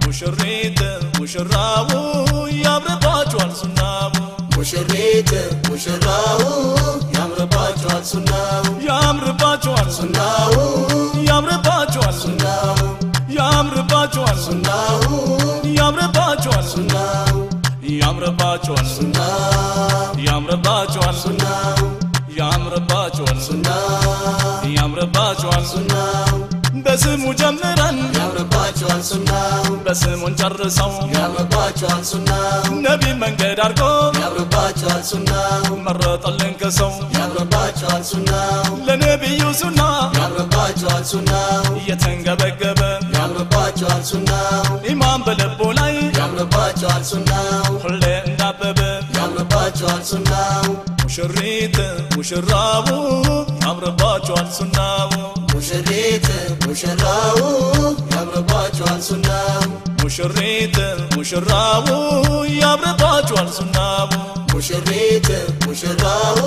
ሙሽሪት ሙሽራው ያምርባችኋል ሱናው ሙሽሪት ሙሽራው ያምርባችኋል ሱናው ያምርባችኋል ሱና ሱናው ያምርባችኋል ሱና ሱናው ያምርባችኋል ሱና ሱናው ያምርባችኋል ሱና ሱናው ያምርባችኋል ሱና ሱናው ያምርባችኋል ሱና ሱናው ያምርባችኋል ሱና ሱናው ያምርባችኋል ሱና ሱናው በስሙ ጀምረን ያምርባችኋል ሱናው በስሙን ጨርሰው ያምርባችኋል ሱናው ነቢ መንገድ አድርጎ ያምርባችኋል ሱናው መረጠልን ከሰው ያምርባችኋል ሱናው ለነቢዩ ሱና ያምርባችኋል ሱናው እየተንገበገበ ያምርባችኋል ሱናው ኢማን በልቡ ላይ ያምርባችኋል ሱናው ሁሌ እንዳበበ ያምርባችኋል ሱናው ሙሽሪት ሙሽራው ያምርባችኋል ሱናው ሙሽሪት ሙሽራው ያምርባችኋል ሱናው ሙሽሪት ሙሽራው ያምርባችኋል ሱናው ሙሽሪት ሙሽራው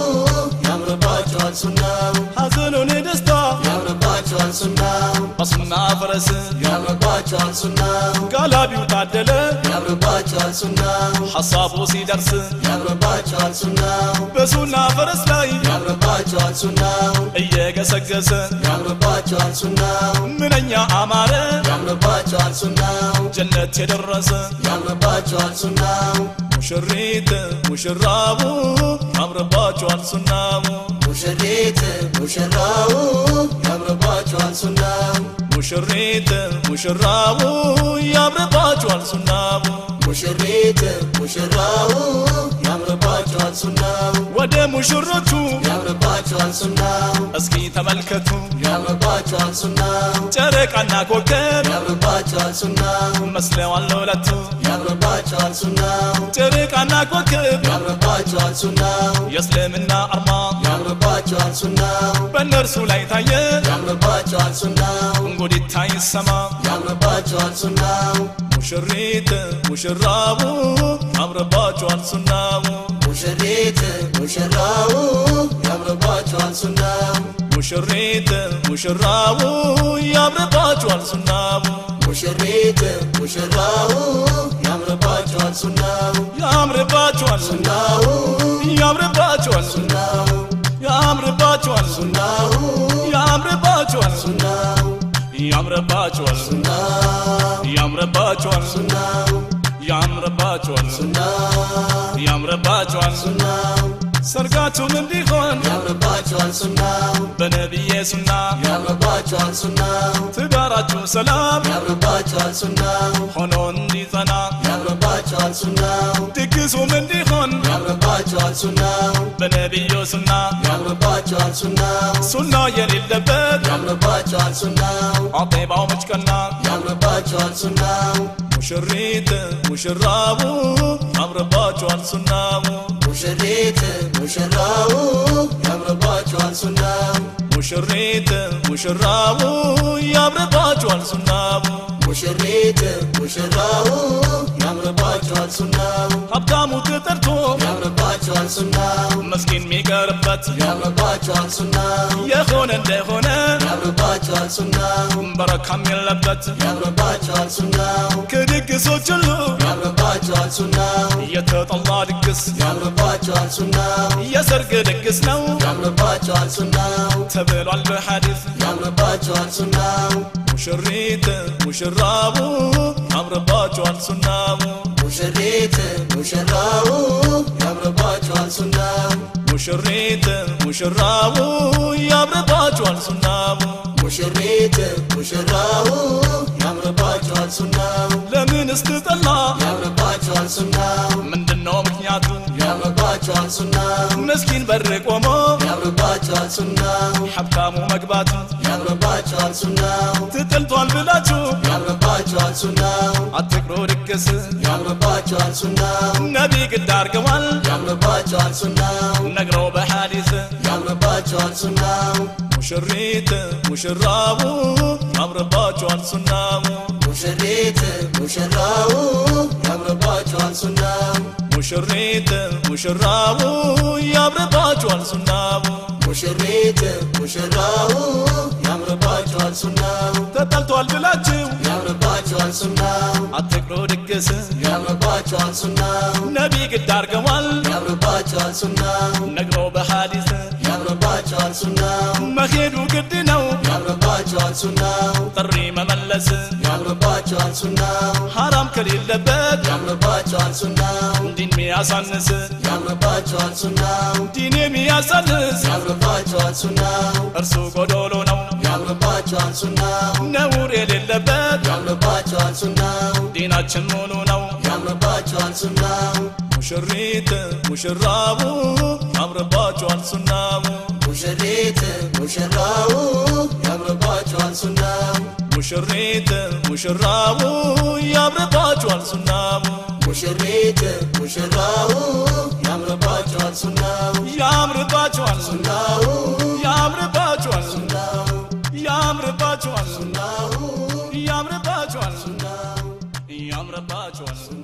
ያምርባችኋል ሱናው ሐዘኑን ደስታ ያምርባችኋል ሱናው በሱና ፈረስ ያምርባችኋል ሱናው ጋላቢው ታደለ ያምርባችኋል ሱናው ሐሳቡ ሲደርስ ያምርባችኋል ሱናው በሱና ፈረስ ላይ ያምርባችኋል ሱናው እየገሰገሰ ያምርባችኋል ሱናው ምንኛ አማረ ያምርባችኋል ሱናው ጀነት የደረሰ ያምርባችኋል ሱናው ሙሽሪት ሙሽራው ያምርባችኋል ሱናው ሙሽሪት ሙሽራው ያምርባችኋል ሱናው ሙሽሪት ሙሽራው ያምርባችኋል ሱናው ሙሽሪት ሙሽራው ያምርባችኋል ሱናው ወደ ሙሽሮቹ ያምርባችኋል ሱናው እስኪ ተመልከቱ ያምርባችኋል ሱናው ጨረቃና ኮከብ ያምርባችኋል ሱናው መስለዋል ለሁለቱ ያምርባችኋል ሱናው ጨረቃና ኮከብ ያምርባችኋል ሱናው የእስልምና አርማ ያምርባችኋል ሱናው በእነርሱ ላይ ታየ ያምርባችኋል ሱናው እንጉዲታ ይሰማ ያምርባችኋል ሱናው ሙሽሪት ሙሽራው ያምርባችኋል ሱናው ሙሽሪት ሙሽራው ያምርባችኋል ሱናው ሙሽሪት ሙሽራው ያምርባችኋል ሱናው ሙሽሪት ሙሽራው ያምርባችኋል ሱናው ያምርባችኋል ሱና ሱናው ያምርባችኋል ሱና ሱናው ያምርባችኋል ሱና ሱናው ያምርባችኋል ሱና ሱናው ያምርባችኋል ሱና ሱናው ያምርባችኋል ሱና ሱናው ያምርባችኋል ሱና ሱናው ያምርባችኋል ሱና ሱናው ሰርጋችሁም እንዲሆን ያምርባችኋል ሱናው በነቢዬ ሱና ያምርባችኋል ሱናው ትዳራችሁ ሰላም ያምርባችኋል ሱናው ሆኖ እንዲጸና ያምርባችኋል ሱናው ድግሱም እንዲሆን ያምርባችኋል ሱናው በነቢዩ ሱና ያምርባችኋል ሱናው ሱና የሌለበት ያምርባችኋል ሱናው አጤባው መጭቀና ያምርባችኋል ሱናው ሙሽሪት ሙሽራው ያምርባችኋል ሱናው ሙሽሪት ሙሽራው ያምርባችኋል ሱናው ሙሽሪት ሙሽራው ያምርባችኋል ሱናው ሙሽሪት ሙሽራው ያምርባችኋል ሱናው ሀብታሙ ተጠርቶ ያምርባችኋል ሱናው መስኪን የሚቀርበት ያምርባችኋል ሱናው የሆነ እንደሆነ ያምርባችኋል ሱናው በረካም የለበት ያምርባችኋል ሱናው ከድግሶች ሁሉ ያምርባችኋል ሱናው የተጠላ ድግስ ያምርባችኋል ሱናው የሰርግ ድግስ ነው ያምርባችኋል ሱናው ተብሏል በሐዲስ ያምርባችኋል ሱናው ሙሽሪት ሙሽራው ያምርባችኋል ሱናው ሙሽሪት ሙሽራው ያምርባችኋል ሱናው ሙሽሪት ሙሽራው ያምርባችኋል ሱናው ሙሽሪት ሙሽራው ያምርባችኋል ሱናው ለምን ስትጠላ ያምርባችኋል ሱናው ምንድነው ምክንያቱ ያምርባችኋል ሱናው መስኪን በር ቆሞ ያምርባችኋል ሱናው ሀብታሙ መግባቱ ያምርባችኋል ሱናው ትጥልቷል ብላችሁ ያምርባችኋል ሱናው አትቅሮ ድግስ ያምርባችኋል ሱናው ነቢ ግድ አርገዋል ያምርባችኋል ሱናው ነግረው በሐዲስ ያምርባችኋል ሱናው ሙሽሪት ሙሽራው ያምርባችኋል ሱናው ሙሽሪት ሙሽራው ያምርባችኋል ሱናው ሙሽሪት ሙሽራው ያምርባችኋል ሱናው ሙሽሪት ሙሽራው ያምርባችኋል ሱናው ተጠልቷል ብላችሁ ያምርባችኋል ሱናው አት ሲቀድስ ያምርባቸዋል ሱናው ነቢ ግድ አርገዋል ያምርባቸዋል ሱናው ነግሮ በሐዲስ ያምርባቸዋል ሱናው መሄዱ ግድ ነው ያምርባቸዋል ሱናው ጥሪ መመለስ ያምርባቸዋል ሱናው ሐራም ከሌለበት ያምርባቸዋል ሱናው ዲን ሚያሳንስ ያምርባቸዋል ሱናው ዲን የሚያሳንስ ያምርባቸዋል ሱናው እርሱ ጎዶሎ ነው ያምርባቸዋል ሱናው ነውር የሌለበት ያምርባቸዋል ሱናው ዲናችን ሙሉ ነው ያምርባቸዋል ሱናው ሙሽሪት ሙሽራቡ ያምርባቸዋል ሱናው ሙሽሪት ሙሽራው ያምርባቸዋል ሱናው ሙሽሪት ሙሽራቡ ያምርባቸዋል ሱናው ሙሽሪት ሙሽራው ያምርባቸዋል ሱናው ያምርባቸዋል ሱናው ያምርባቸዋል ሱናው ያምርባቸዋል ሱናው ያምርባቸዋል ሱናው ያምርባቸዋል